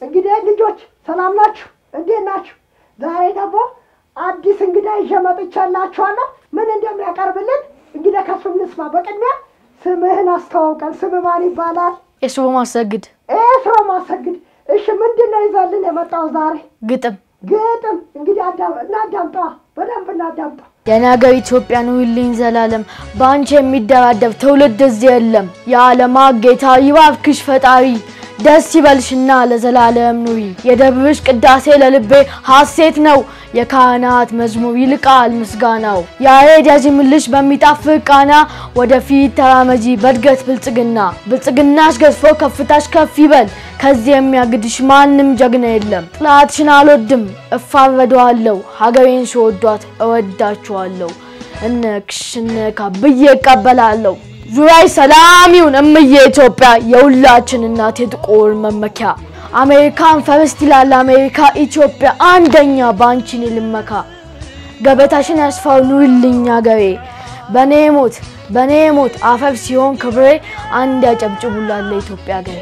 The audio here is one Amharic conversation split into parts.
እንግዲህ ልጆች ሰላም ናችሁ? እንዴት ናችሁ? ዛሬ ደግሞ አዲስ እንግዳ ይዤ መጥቻላችኋለሁ። ምን እንደሚያቀርብልን እንግዲህ ከሱ እንስማ። በቅድሚያ ስምህን አስተዋውቀን። ስም ማን ይባላል? የሱቦ ማሰግድ ኤስሮ ማሰግድ። እሺ ምንድን ነው ይዘልን የመጣው ዛሬ? ግጥም ግጥም። እንግዲህ አዳ- እናዳምጠዋ፣ በደንብ እናዳምጠው። የነገር ኢትዮጵያ ኑሪልኝ ዘላለም በአንቺ የሚደራደር ትውልድ እዚህ የለም። የዓለማት ጌታ ይባርክሽ ፈጣሪ ደስ ይበልሽና ለዘላለም ኑሪ። የደብርሽ ቅዳሴ ለልቤ ሐሴት ነው። የካህናት መዝሙር ይልቃል ምስጋናው። ያሬድ ያዚምልሽ በሚጣፍጥ ቃና ወደፊት ተራመጂ በእድገት ብልጽግና። ብልጽግናሽ ገዝፎ ከፍታሽ ከፍ ይበል። ከዚህ የሚያግድሽ ማንም ጀግና የለም። ጥላትሽን አልወድም እፋረደዋለሁ። ሀገሬን ስወዷት እወዳችኋለሁ። እነክሽ እነካ ብዬ እቀበላለሁ። ዙሪያይ ሰላም ይሁን እምዬ ኢትዮጵያ የሁላችን እናት የጥቁር መመኪያ። አሜሪካን ፈርስት ይላል አሜሪካ ኢትዮጵያ አንደኛ በአንቺን ልመካ። ገበታሽን ያስፋው ኑሪልኝ አገሬ በኔ ሞት በኔ ሞት አፈር ሲሆን ክብሬ አንድ ያጨብጭቡላለ ኢትዮጵያ አገሬ።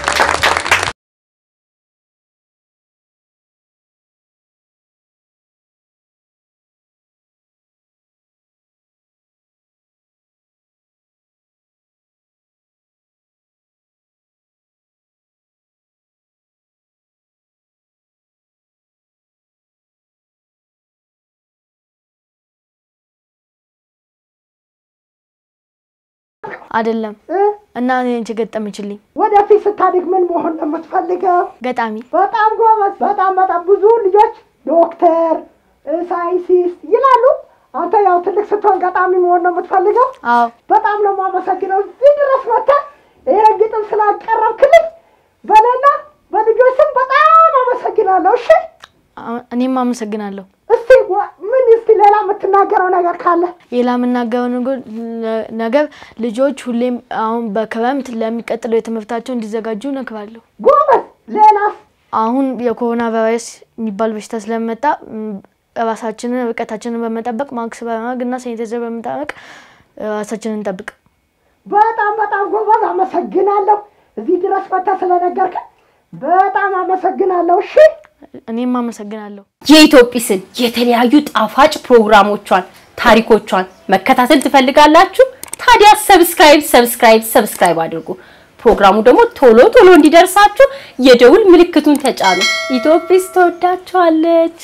አይደለም እ? እና እኔ አንቺ ገጠመችልኝ ወደፊት ስታድግ ምን መሆን ነው የምትፈልገው? ገጣሚ በጣም ጎበዝ። በጣም በጣም ብዙ ልጆች ዶክተር፣ እ፣ ሳይንቲስት ይላሉ። አንተ ያው ትልቅ ስትሆን ገጣሚ መሆን ነው የምትፈልገው። አዎ በጣም ነው የማመሰግነው እዚህ ድረስ መጥተህ ይሄ ግጥም ስላቀረብክልኝ በሌላ በልጆች ስም በጣም አመሰግናለሁ። እሺ አ- እኔም አመሰግናለሁ። እስቲ ወ- ምን እስቲ ሌላ የምትናገረው ነገር ካለ ሌላ የምናገረው ነገር- ነገር ልጆች ሁሌም አሁን በክረምት ለሚቀጥለው የትምህርታቸው እንዲዘጋጁ እነግራለሁ። ጎበዝ። ሌላስ? አሁን የኮሮና ቫይረስ የሚባል በሽታ ስለመጣ ም፣ ራሳችንን ርቀታችንን በመጠበቅ ማክስ በማድረግ እና ሳኒታይዘር በመጠበቅ ራሳችንን እንጠብቅ። በጣም በጣም ጎበዝ። አመሰግናለሁ እዚህ ድረስ መጥተህ ስለነገርከን በጣም አመሰግናለሁ። እሺ እኔም አመሰግናለሁ። የኢትዮጲስን የተለያዩ ጣፋጭ ፕሮግራሞቿን፣ ታሪኮቿን መከታተል ትፈልጋላችሁ? ታዲያ ሰብስክራይብ ሰብስክራይብ ሰብስክራይብ አድርጉ። ፕሮግራሙ ደግሞ ቶሎ ቶሎ እንዲደርሳችሁ የደውል ምልክቱን ተጫኑ። ኢትዮጲስ ተወዳችኋለች።